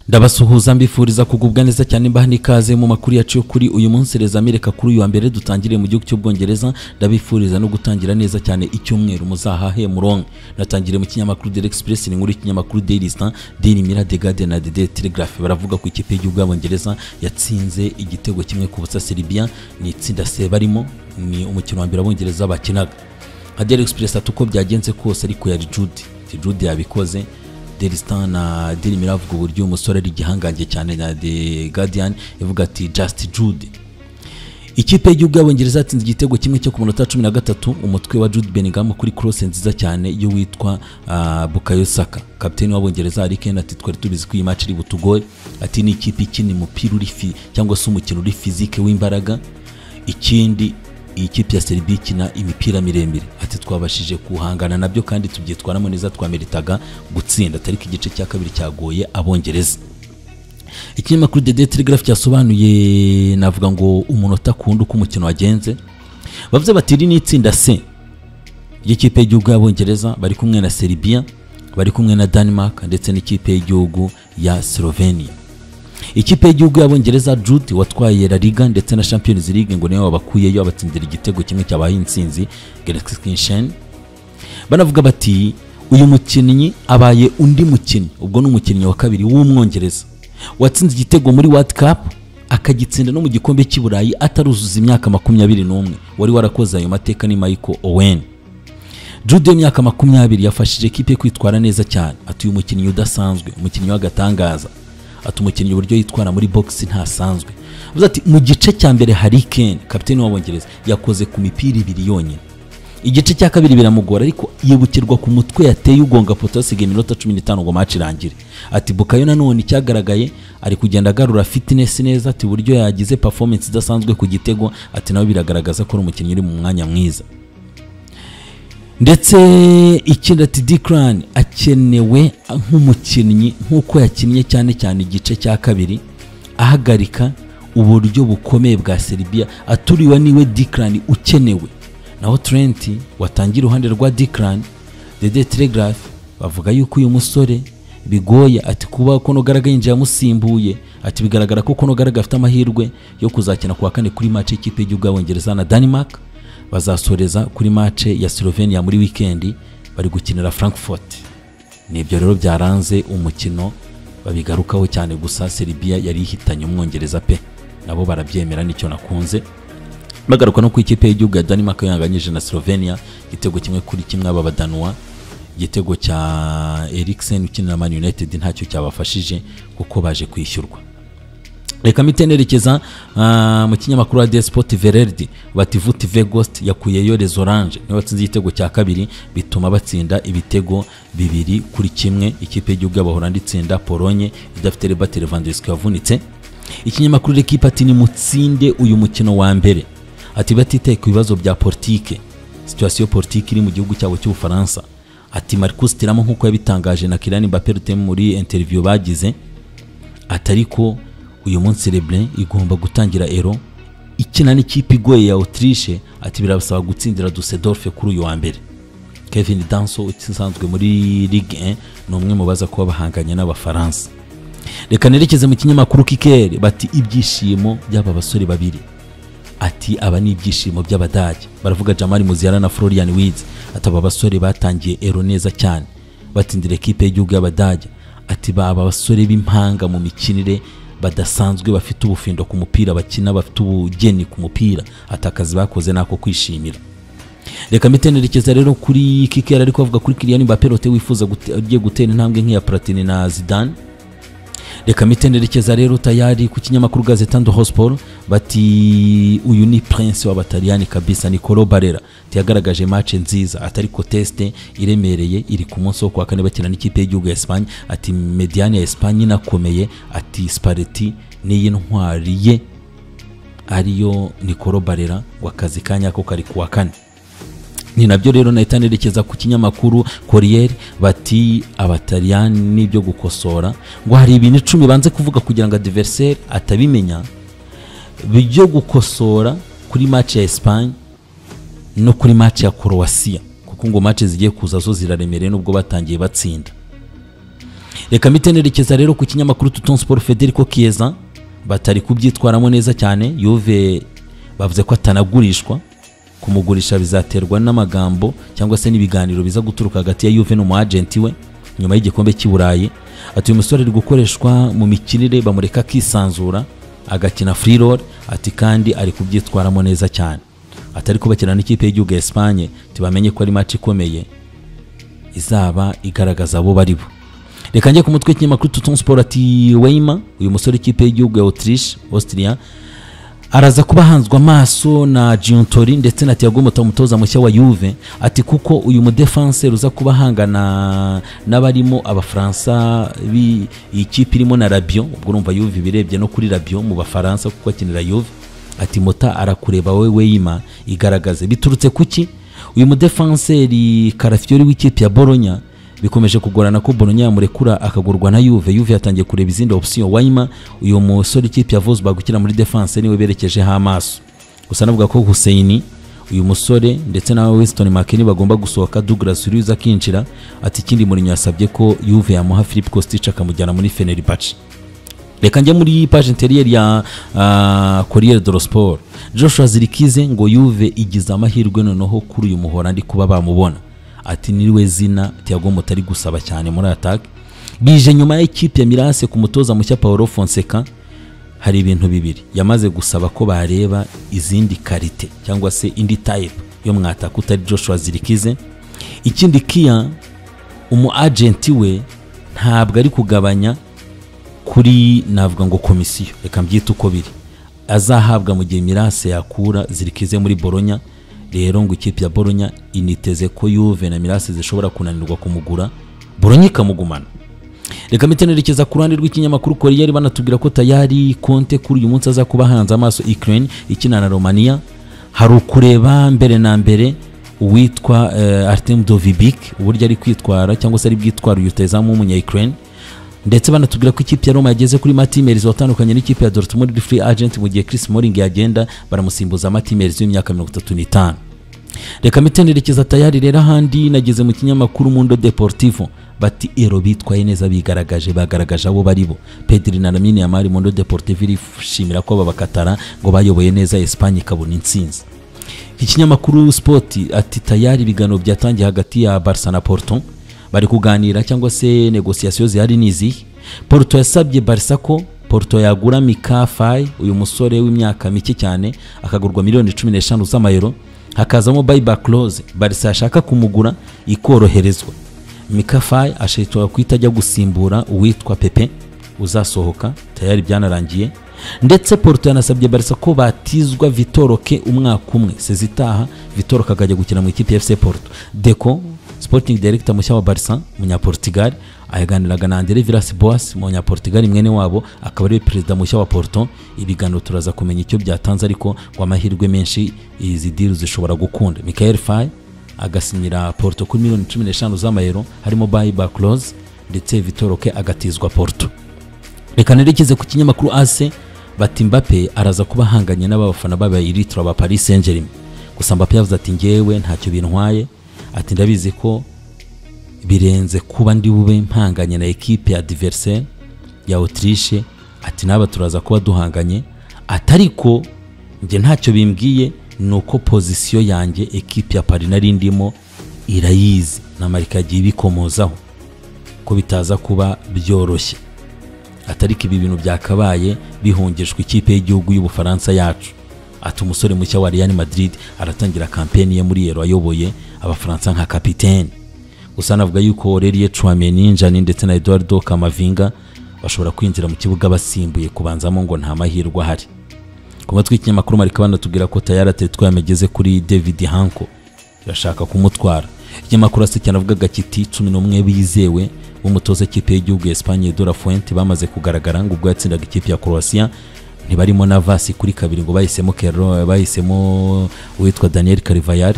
ndabasuhuza mbifuriza kugubwa neza cyane mbaha n'ikaze mu makuru yacu yo kuri uyu munsi rezamireka kuri uyu wa mbere dutangiriye mu gihugu cy'ubwongereza ndabifuriza no gutangira neza cyane icyumweru muzahahe muronke natangire mu kinyamakuru Daily Express ni nkuru y'ikinyamakuru Daily Star Daily Mirror The Guardian na The Daily Telegraph baravuga ko ikipe y'igihugu y'abongereza yatsinze igitego kimwe ku busa Serbia ni itsinda se barimo ni umukino wa mbere abongereza bakinaga nka Daily Express ati uko byagenze kose ariko yari Jude Jude yabikoze Daily Star na Daily Mirror avuga uburyo umusore ari igihangange cyane na The Guardian ivuga ati Just Jude ikipe y'igihugu y'abongereza yatsinze igitego kimwe cyo ku munota cumi na gatatu umutwe wa Jude Bellingham kuri cross nziza cyane y'uwitwa ah, Bukayo Saka kapiteni w'abongereza Harry Kane ati twari tubizi ko iyi match iri butugore ati ni ikipe ikina umupira uri fi cyangwa se umukino uri fizike w'imbaraga ikindi iyi kipe ya Serbia ikina imipira miremire ati twabashije kuhangana nabyo kandi tubyitwaramo neza twameritaga gutsinda atari ko igice cya kabiri cyagoye abongereza ikinyamakuru The Daily Telegraph cyasobanuye navuga ngo umunota kundi uko umukino wagenze bavuze bati iri ni itsinda C ry'ikipe y'igihugu y'abongereza bari kumwe na Serbia bari kumwe na Denmark ndetse n'ikipe y'igihugu ya Slovenia ikipe y'igihugu y'abongereza Jude watwaye La Liga ndetse na Champions League ngo niyo wabakuyeyo abatsindira igitego kimwe cyabaye insinzi Gelsenkirchen banavuga bati uyu mukinnyi abaye undi mukinnyi ubwo ni umukinnyi wa kabiri w'umwongereza watsinze igitego muri World Cup akagitsinda no mu gikombe cy'i Burayi ataruzuza imyaka makumyabiri n'umwe wari warakoze ayo mateka ni Michael Owen Jude y'imyaka makumyabiri yafashije kipe kwitwara neza cyane ati uyu mukinnyi udasanzwe umukinnyi w'agatangaza ati umukinnyi uburyo yitwara muri box ntasanzwe avuze ati mu gice cya mbere Harry Kane kapiteni w'abongereza yakoze ku mipira ibiri yonyine igice cya kabiri biramugora ariko yibukirwa ku mutwe yateye ugonga poto hasigaye iminota cumi n'itanu ngo match irangire ati bukayo nanone icyagaragaye ari kugenda agarura fitness neza ati buryo yagize performance idasanzwe ku gitego ati nawe biragaragaza ko ari umukinnyi uri mu mwanya mwiza ndetse ikindi ati Declan akenewe nk'umukinnyi nk'uko yakinnye cyane cyane igice cya kabiri ahagarika uburyo bukomeye bwa Serbia aturiwe niwe Declan ukenewe naho Trent watangira iruhande rwa Declan The Daily Telegraph bavuga yuko uyu musore bigoye ati kuba kono garaga yinjiye amusimbuye ati bigaragara ko kono garaga afite amahirwe yo kuzakina kuwa kane kuri match y'ikipe y'igihugu y'abongereza na Denmark bazasoreza kuri mace ya Slovenia muri wikendi bari gukinira Frankfurt nibyo rero byaranze umukino babigarukaho cyane gusa Serbia yari ihitanye umwongereza pe nabo barabyemera nicyo nakunze bagaruka no ku ikipe y'igihugu ya Denmark yanganyije na Slovenia igitego kimwe kuri kimwe aba badanwa igitego cya Eriksen ukinira Man United ntacyo cyabafashije kuko baje kwishyurwa reka mpite nerekeza ah, mu kinyamakuru radiyo sipoti vereridi bati vuti vegost yakuyeyo les oranje niyo batsinze igitego cya kabiri bituma batsinda ibitego bibiri kuri kimwe ikipe y'igihugu y'abahorandi itsinda polonye idafite rebate levandowski wavunitse ikinyamakuru rekipe ati nimutsinde uyu mukino wa mbere ati batitaye ku bibazo bya politike situwasiyo politike iri mu gihugu cyabo cy'ubufaransa ati marcus tiramo nk'uko yabitangaje na kirani mbaperute muri interiviyo bagize atari ko uyu munsi Leblin igomba gutangira ero ikina n'ikipe igoye ya Autriche ati birabasaba gutsindira Dusseldorf kuri uyu wa mbere Kevin Danso usanzwe muri Ligue 1 ni umwe mu baza kuba bahanganye n'abafaransa reka nerekeze mu kinyamakuru Kicker bati ibyishimo by'aba basore babiri ati aba ni ibyishimo by'abadage baravuga Jamal Muziara na Florian Wirtz ati aba basore batangiye ero neza cyane batsindira ekipe y'igihugu y'abadage ati baba abasore b'impanga mu mikinire badasanzwe bafite ubufindo ku mupira bakina bafite ubugeni ku mupira atakazi bakoze nako kwishimira reka mbitenerekeza rero kuri kikera ariko avuga kuri Kylian Mbappe rote wifuza gute- ugiye gutera intambwe nk'iya Platini na Zidane reka mbitenerekeza rero tayari ku kinyamakuru gazetando hosport bati uyu ni prince w'abataliyani kabisa Nicolo Barella tiyagaragaje match nziza atari ko teste iremereye iri ku munsi wo kuwa kane bakina n'ikipe y'igihugu ya Espagne ati mediane ya Espagne inakomeye ati Spalletti niyi ntwari ye ariyo Nicolo Barella ngo akazi ka nyako kari kuwa kane ni nabyo rero nahita nerekeza ku kinyamakuru Corriere bati abataliyani n'ibyo gukosora ngo hari ibintu icumi banze kuvuga kugira ngo adversaire atabimenya byo gukosora kuri match ya Espagne no kuri match ya Croatia kuko ngo match zigiye kuza zo ziraremereye nubwo batangiye batsinda reka mpite nerekeza rero ku kinyamakuru tuton siporo federico keza batari kubyitwaramo neza cyane yuve bavuze ko atanagurishwa kumugurisha bizaterwa n'amagambo cyangwa se n'ibiganiro biza guturuka hagati ya yuve n'umu agenti we nyuma y'igikombe cy'i burayi ati uyu musore ari gukoreshwa mu mikinire bamureka akisanzura agakina free roll ati kandi ari kubyitwaramo neza cyane atari kubakina n'ikipe y'igihugu ya Espagne tibamenye ko ari match ikomeye izaba igaragaza abo bari bo reka njye ku mutwe w'ikinyamakuru tuton sport ati Weimar uyu musore w'ikipe y'igihugu ya Autriche Austria araza kuba ahanzwe amaso na Giuntori ndetse na Thiago Motta umutoza mushya wa Juve ati kuko uyu mudefense ruza kuba ahangana n'abarimo abafaransa bi- iyi kipe irimo na Rabiot ubwo urumva Juve ibirebye no kuri Rabiot mu bafaransa kuko akinira Juve ati Motta arakureba wowe Weima igaragaze biturutse kuki uyu mudefenseri Carafiori w'ikipe ya Bologna bikomeje kugorana ko Bologna yamurekura akagurwa na Juve Juve yatangiye kureba izindi option Weima uyu musore ikipe ya Wolfsburg ukina muri defense niwe berekejeho amaso gusa navuga ko Hussein uyu musore ndetse na Weston McKennie bagomba gusohoka Douglas Luiz akinjira ati ikindi Mourinho yasabye ko Juve yamuha Philip Kostic akamujyana muri Fenerbahce reka njye muri paje interiyeri ya ah, Corriere dello Sport Joshua Zirikize ngo Juve igize amahirwe noneho kuri uyu muhorandi kuba bamubona ati niriwe zina Thiago Motta ari gusaba cyane muri attack bije nyuma ya ikipe ya Mirase ku mutoza mushya Paolo Fonseca hari ibintu bibiri yamaze gusaba ko bareba izindi karite cyangwa se indi type yo mwataka utari Joshua Zirikize ikindi kia umu agenti we ntabwo ari kugabanya kuri navuga ngo komisiyo reka mbyite uko biri azahabwa mu gihe mirase yakura zirikize muri boronya rero ngo ikipe ya boronya initeze ko yuve na mirase zishobora kunanirwa kumugura boronya ikamugumana reka mpite nerekeza ku ruhande rw'ikinyamakuru koriyeri banatubwira ko tayari konte kuri uyu munsi aza kuba hanze amaso ukraine ikina na romania hari ukureba mbere na mbere uwitwa eh, artem dovibik uburyo ari kwitwara cyangwa se ari bwitwara uyu w'umunya ukraine ndetse banatubwira ko ikipe ya Roma yageze kuri Matimers watandukanye n'ikipe ya Dortmund free agent mu gihe Chris Smalling yagenda baramusimbuza Matimers w'imyaka 35 reka mitenerekeza tayari rero ahandi nageze mu kinyamakuru Mundo Deportivo bati ero bitwaye neza bigaragaje bagaragaje abo bari bo Pedri na Lamine Yamal Mundo Deportivo irishimira ko babakatara ngo bayoboye neza Espagne ikabona intsinzi ikinyamakuru sport ati tayari ibiganiro byatangiye hagati ya barca na porto bari kuganira cyangwa se negosiyasiyo zihari ni izihe porto yasabye barca ko porto yagura mika fayi uyu musore w'imyaka mike cyane akagurwa miliyoni cumi n'eshanu z'amayero hakazamo bayiba close barca yashaka kumugura ikoroherezwa mika fayi ashobora kuhita ajya gusimbura uwitwa pepe uzasohoka tayari byanarangiye ndetse porto yanasabye barisa ko batizwa vitoroke umwaka umwe sezitaha vitoroke akajya gukina mu ikipe ya fc porto deko sporting director mushya wa barisa munyaportugal ayaganiraga na andere vilas boas munyaportugal mwene wabo akaba ariwe perezida mushya wa porto ibiganiro turaza kumenya icyo byatanze ariko ngo amahirwe menshi izi diru zishobora gukunda michael fay agasinyira porto kuri miliyoni cumi n'eshanu z'amayero harimo bayi baklose ndetse vitoroke agatizwa porto reka nerekeze ku kinyamakuru ase bati mbappe araza kuba ahanganye n'abafana b'abayiritra ba paris saint germain gusa mbappe yavuze ati ngewe ntacyo bintwaye ati ndabizi ko birenze kuba ndi bube mpanganye na ekipe ya diversaire ya autriche ati n'aba turaza kuba duhanganye ati ariko njye ntacyo bimbwiye ni uko pozisiyo yanjye ekipe ya paris nari ndimo irayizi na marika yagiye ibikomozaho ko bitaza kuba byoroshye atariko ibi bintu byakabaye bihungishwa ikipe y'igihugu y'ubufaransa yacu ati umusore mushya wa Real Madrid aratangira kampeni ye muri Euro ayoboye abafaransa nka kapitene gusa navuga yuko Aurelien Tchouameni Njani ndetse na Eduardo Camavinga bashobora kwinjira mu kibuga basimbuye kubanzamo ngo nta mahirwe ahari ku matwi y'ikinyamakuru marika banatubwira ko tayari atetwa yamegeze kuri David Hanko irashaka kumutwara ikinyamakuru ase cyanavugaga kiti cumi n'umwe bizewe w'umutoza ikipe y'igihugu ya Espagne Dora Fuente bamaze kugaragara ngo ubwo yatsindaga ikipe ya Croatia ntibarimo na vasi kuri kabiri ngo bahisemo Kero bahisemo uwitwa Daniel Carvajal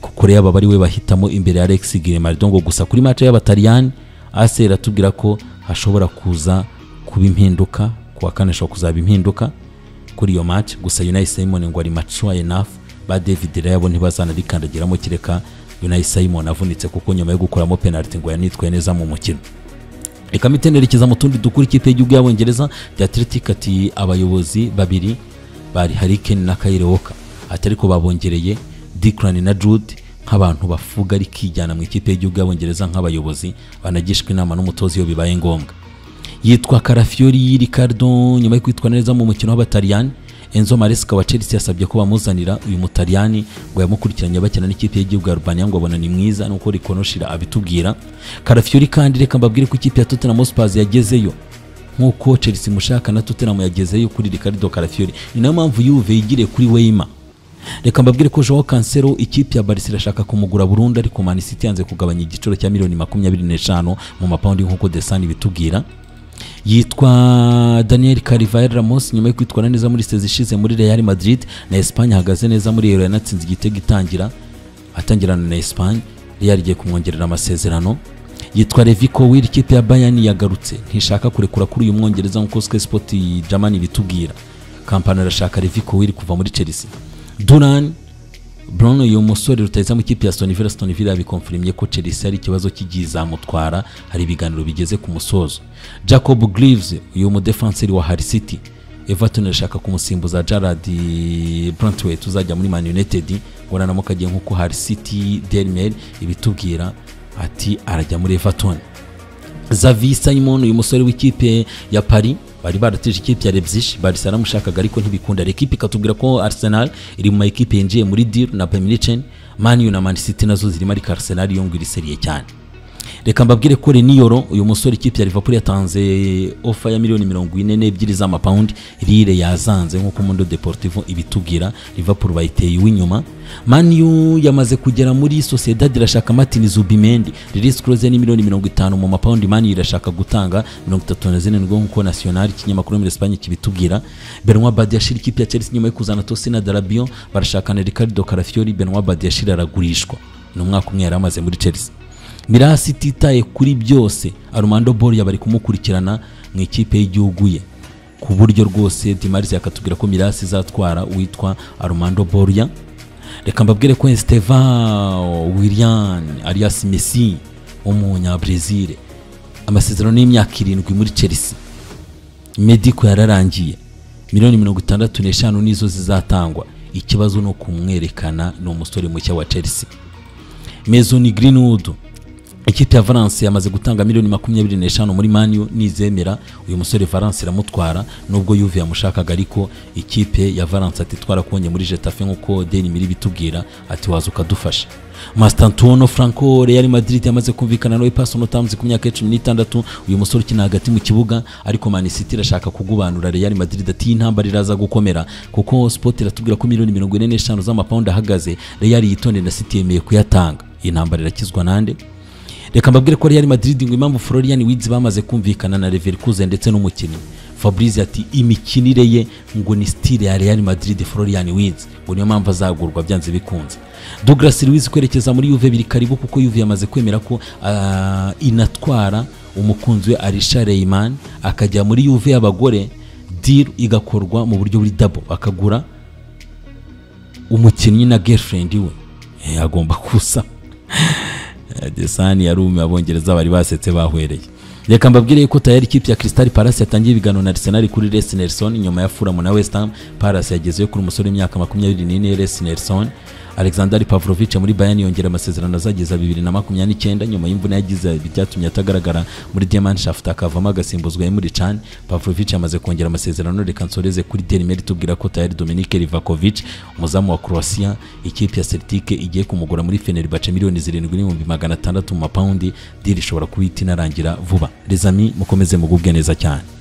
kuko rero aba ari we bahitamo imbere ya Alex Grimaldo ngo gusa kuri match y'abataliyani AS iratubwira ko hashobora kuza kuba impinduka kuwa kane hashobora kuzaba impinduka kuri iyo match gusa Unai Simon ngo ari mature enough ba David Rayabo ntibazanarikandagiramo kireka Unai Simon avunitse kuko nyuma yo gukuramo penalty ngo yanitwaye neza mu mukino reka mpite nerekeza mu tundi dukuru ikipe y'igihugu y'abongereza The Athletic ati abayobozi babiri bari Harry Kane na Kyle Walker ati ariko babongereye Declan na Jude nk'abantu bafuga ari kijyana mu ikipe y'igihugu y'abongereza nk'abayobozi banagishwa inama n'umutoza iyo bibaye ngombwa yitwa Carafiori Ricardo nyuma yo kwitwa neza mu mukino w'abataliyani Enzo Maresca wa Chelsea yasabye ko bamuzanira uyu mutaliyani ngo yamukurikiranye bakina n'ikipe y'igihugu ya Albania ngo abona ni mwiza nuko rikonoshira abitubwira Carafiori kandi reka mbabwire ko ikipe ya Tottenham Hotspur yagezeyo nk'uko Chelsea mushaka na Tottenham yagezeyo kuri Ricardo Carafiori ni nayo mpamvu Juve yigiriye kuri Weima reka mbabwire ko Joao Cancelo ikipe ya Barca irashaka kumugura burundu ariko Man City yanze kugabanya igiciro cya miliyoni makumyabiri n'eshanu mu mapawundi nk'uko Desani bitubwira yitwa Daniel Carvajal Ramos nyuma yo kwitwara neza muri sezi ishize muri Real Madrid na Espagne ahagaze neza muri Real yanatsinze igitego itangira atangirana na Espagne Real igiye kumwongerera amasezerano yitwa Levi Colwill ikipe ya Bayern yagarutse ntishaka kurekura kuri uyu mwongereza nk'uko Sky Sport Germany bitubwira Kampani arashaka Levi Colwill kuva muri Chelsea Duran Bruno uyu musore rutahizamu ikipe ya Aston Villa Aston Villa bikonfirimye ko Chelsea ari ikibazo cy'igizamutwara hari ibiganiro bigeze ku musozo Jacob Greaves uyu mudefenseri wa Hull City Everton irashaka kumusimbuza Gerard Brantwaite uzajya muri Man United ngo nanamuka agiye nk'uko Hull City Daily Mail ibitubwira ati arajya muri Everton Xavi Simon uyu musore w'ikipe ya Paris bari baratije ikipe ya Leipzig Barca yaramushakaga ariko ntibikunda reka ikipe ikatubwira ko Arsenal iri mu makipe yinjiye muri deal na Bayern Munich Man U na Man City nazo zirimo ariko Arsenal yongera iseriye cyane reka mbabwire ko Reniyoro uyu musore ikipe ya Liverpool yatanze ofa ya miliyoni mirongo ine n'ebyiri z'amapawundi Lille yazanze nk'uko Mundo Deportivo ibitubwira Liverpool bayiteye uw'inyuma Man U yamaze kugera muri Sociedad irashaka Martin Zubimendi release clause ni miliyoni mirongo itanu mu mapawundi Man U irashaka gutanga mirongo itatu na zirindwi nk'uko National ikinyamakuru muri Espagne kibitubwira Benoit Badiashile ikipe ya Chelsea nyuma yo kuzana Tosin Darabio barashakana Ricardo Carafiori Benoit Badiashile aragurishwa ni umwaka umwe yari amaze muri Chelsea mirasi ititaye kuri byose arumando boriya bari kumukurikirana mu ikipe y'igihugu ye ku buryo rwose dimarise yakatubwira ko mirasi izatwara uwitwa arumando boriya reka mbabwire ko esiteva william arias messi w'umunyabrezil amasezerano y'imyaka irindwi muri chelsea mediko yararangiye miliyoni mirongo itandatu n'eshanu nizo zizatangwa ikibazo ni ukumwerekana ni umusore mushya wa chelsea mezoni greenwood ikipe ya valence yamaze gutanga miliyoni makumyabiri n'eshanu muri maniyu nizemera uyu musore valence iramutwara nubwo yuve yamushakaga ariko ikipe ya valence ati twarakubonye muri jetafe nk'uko deni miri bitubwira ati waza ukadufasha mastantuono franco real madrid yamaze kumvikana nawe paso notamuzi ku myaka cumi n'itandatu uyu musore ukina hagati mu kibuga ariko manisiti irashaka kugubanura real madrid ati intambara iraza gukomera kuko sport iratubwira ko miliyoni mirongo ine n'eshanu z'amapawundi ahagaze real yitondeye na siti yemeye kuyatanga intambara irakizwa nande reka mbabwire ko Real Madrid ngo impamvu Florian Wirtz bamaze kumvikana na Leverkusen ndetse n'umukinnyi Fabrice ati imikinire ye ngo ni style ya Real Madrid Florian Wirtz ngo niyo mpamvu azagurwa byanze bikunze Douglas Luiz kwerekeza muri Juve biri karibu kuko Juve yamaze kwemera ko uh, inatwara umukunzi we Arisha Reyman akajya muri Juve y'abagore deal igakorwa mu buryo buri double akagura umukinnyi na girlfriend we e, agomba kusa desani yarumi abongereza bari basetse bahwereye reka mbabwire ko tayari ikipe ya Crystal Palace yatangiye ibiganiro na Arsenal kuri Les Nelson nyuma ya Fulham na West Ham Palace yagezeyo kuri umusore w'imyaka makumyabiri n'ine Les Nelson Alexander Pavlovich muri Bayern yongera amasezerano azageza bibiri na makumyabiri n'icyenda nyuma y'imvune yagize byatumye atagaragara muri Diamandschaft akavamo agasimbuzwa Emre Can Pavlovich yamaze kongera amasezerano reka nsoreze kuri Daily Mail tubwira ko tayari Dominic Livakovic umuzamu wa Croatia ikipe ya Celtic igiye kumugura muri Fenerbahce miliyoni zirindwi n'ibihumbi magana atandatu mu mapawundi deal ishobora kuba itinarangira vuba les amis mukomeze mugubwe neza cyane